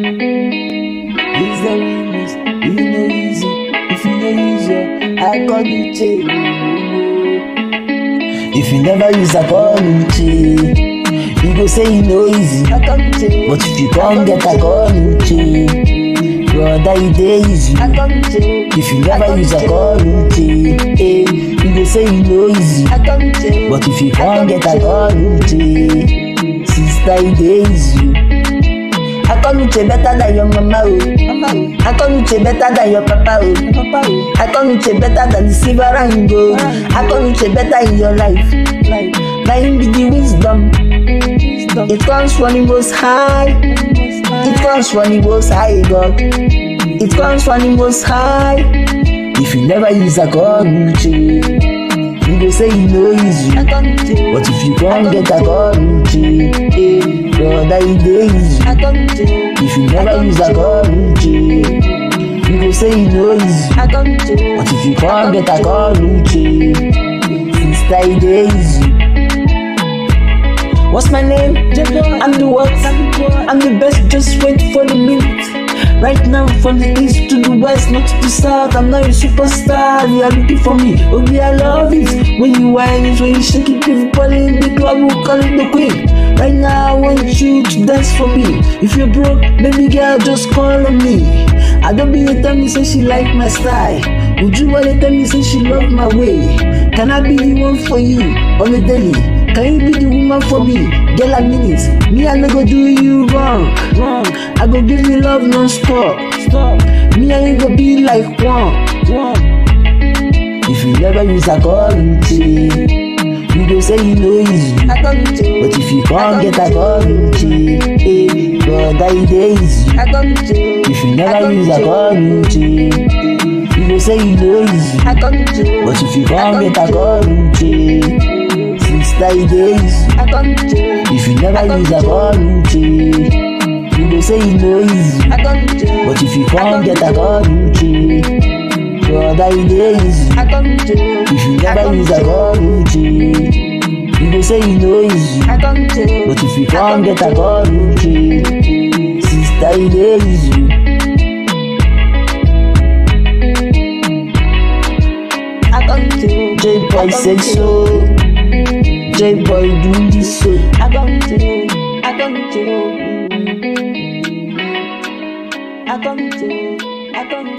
It's the remix, you know easy. If you no use your, I call you Che. If you never use, I call you Che. You go say you know easy, I call you Che. But if you can't get, I call you Che. Brother, you dey easy. I call you Che. If you never use, I call you Che. Hey, you go say you know easy, I call you Che. But if you can't get, I call you Che. Sister, you dey easy. Akanuche better than your mama oh. Mama oh. Akanuche better than your papa oh. Papa oh. Akanuche better than the silver and gold. Akanuche better in your life. Life. Na him be the wisdom. wisdom. It comes from the most high. It comes from the most high God. It comes from the most high. If you never use Akanuche. You go say you know easy. But if you can't get Akanuche, eh, brother, you dey easy. If you never use Akanuche, you go say you know easy. But if you can't get Akanuche, sister, you dey easy. What's my name? I'm the what? I'm the best, just wait for the minute. Right now, from the east to the west, not to the south, I'm not a superstar. You are looking for me. Oh, yeah, I love it. When you whine it, when you shake it, everybody in the club will call it the queen. Right now, I want you to dance for me. If you're broke, baby girl, just call on me. I don't be a tell me say she like my style. Would you wanna tell me say she love my way? Can I be the one for you on a daily? Can you be the woman for me? Girl, I mean it. Me, I no go do you wrong. Wrong. I go give you love non-stop. Stop. Me and you go be like one. One. If you never use a Akanuche, you go say you know easy. But if you can't get a Akanuche, eh, brother, you dey easy. If you never use a Akanuche, you go say you know easy. But if you can't get a Akanuche, sister, you dey easy. If you never use a Akanuche, you go say you know easy. But if you can't get a Akanuche, brother, you dey easy. If you never use a Akanuche, you go say you know easy. But if you can't get a Akanuche, sister, you dey easy. J boy say so, J boy do this so. Akonte, akonte, akonte, akonte.